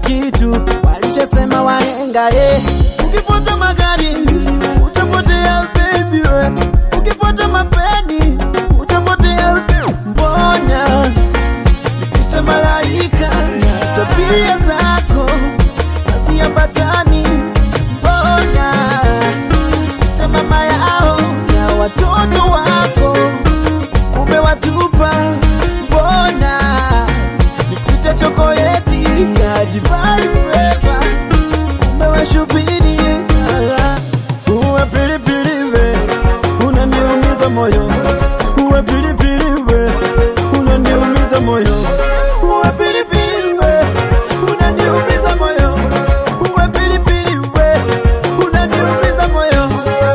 kitu, walishasema wahenga eh. Ukifuata magari utapotea baby we, ukifuata mapeni utapotea baby. Mbona nikuite malaika, tabia zako haziambatani. Mbona nikuite mama yao na watoto wako umewatupa. Mbona nikuite chokoleti ya divai flavor umewashubiri. Uwe pilipili we, unaniumiza moyo. Uwe pilipili we, unaniumiza moyo. Uwe pilipili we, unaniumiza moyo. Uwe pilipili we, unaniumiza moyo.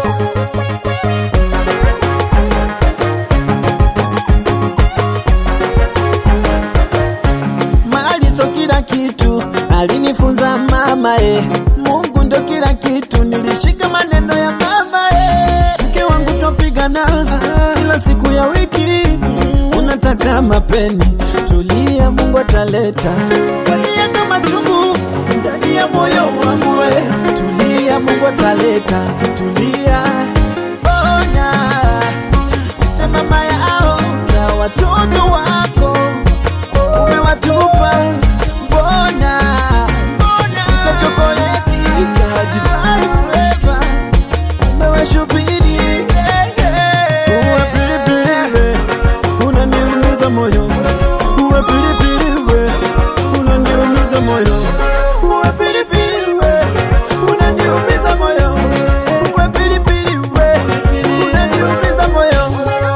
Mali so kila kitu, alinifunza mama eh. Mungu ndo kila kitu, nilishika maneno ya mama eh. Mke wangu twapigana kila siku ya wiki, unataka mapeni, tulia, Mungu ataleta. Kalia kama chungu ndani ya moyo wangu we, tulia, Mungu ataleta, tulia. Bona te mama yao na watoto wako umewatupa mbona ta chokoleti ya divai flavor umewashubiri uwe pilipili we unaniumiza moyo uwe pilipili we unaniumiza moyo uwe pilipili we unaniumiza moyo uwe pilipili we unaniumiza moyo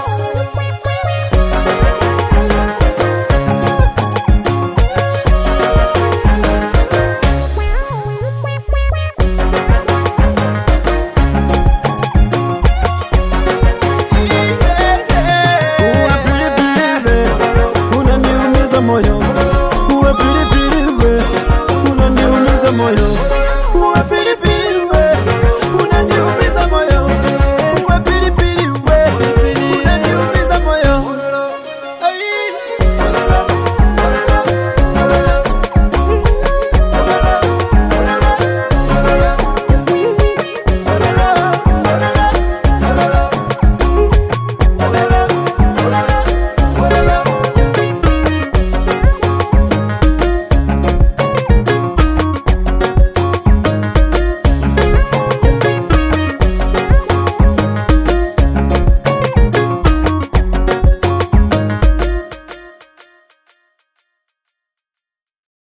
Uwe pilipili we, unaniumiza moyo. Uwe pilipili we, unaniumiza moyo.